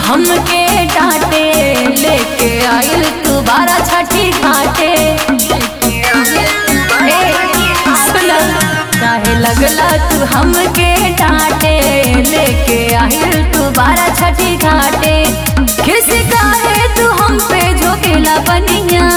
हमके डांटे लेके आइल तू बारा छठी घाटे ए, सुना काहे लगला तू हमके डांटे लेके आइल तू बारा छठी घाटे किस काहे तू हम पे झोकेला बनिया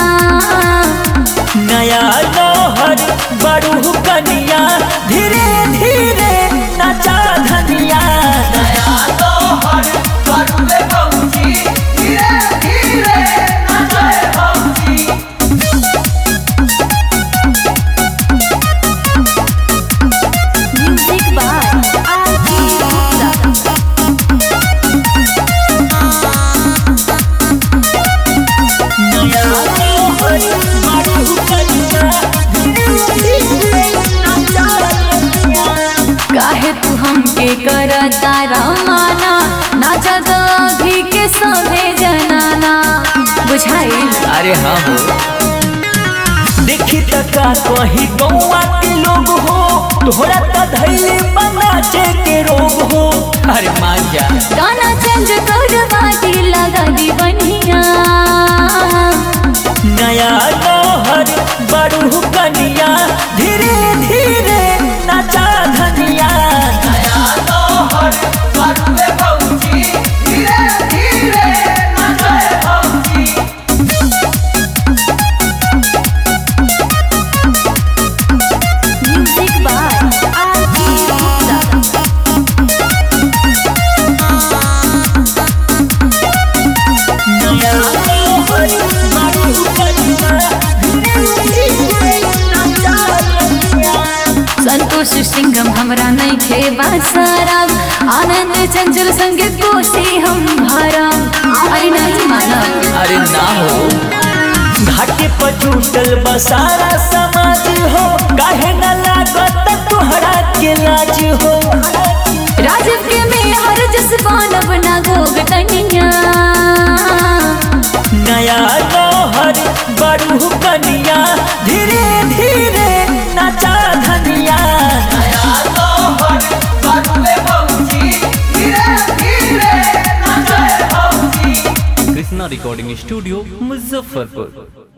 नया लोहर बड़ू कनिया धीरे धीरे नचा धनिया नया लोहर बड़ू भौजी धीरे धीरे नचा भौजी म्यूजिक बाय आरती गुप्ता नया लोहर बड़ू कनिया धीरे धीरे नचा धनिया काहे तू हमके करता रमाना ना जगह के सभे जनाना बुझाई अरे हाँ हो देखी तका कहीं गौआ के लोग हो तोहरा त धैले बनाचे के रोग हो अरे मान जा गाना चेंज कर बाती लगा दी बनिया नया लोहर बड़ू कनिया धीरे धीरे नचा धनिया नया लोहर बड़ू भौजी धीरे धीरे नचा भौजी म्यूजिक बाय आरती गुप्ता नया लोहर बड़ू कनिया धीरे धीरे नचा धनिया संतोष सिंघम हमरा नहीं खे बासाराम आनंद चंचल संग कोसी हम भाराम अरे नहीं मानव अरे ना हो घाटे पर टूटल बसारा समाज हो काहे न लागत तुहरा के लाज हो राजीव के में हर जसबान बना गोग तनिया नया लोहर बड़ू कनिया धीरे धीरे नचा धनिया नया लोहर बड़ू भौजी धीरे धीरे नचा भौजी कृष्णा रिकॉर्डिंग स्टूडियो मुजफ्फरपुर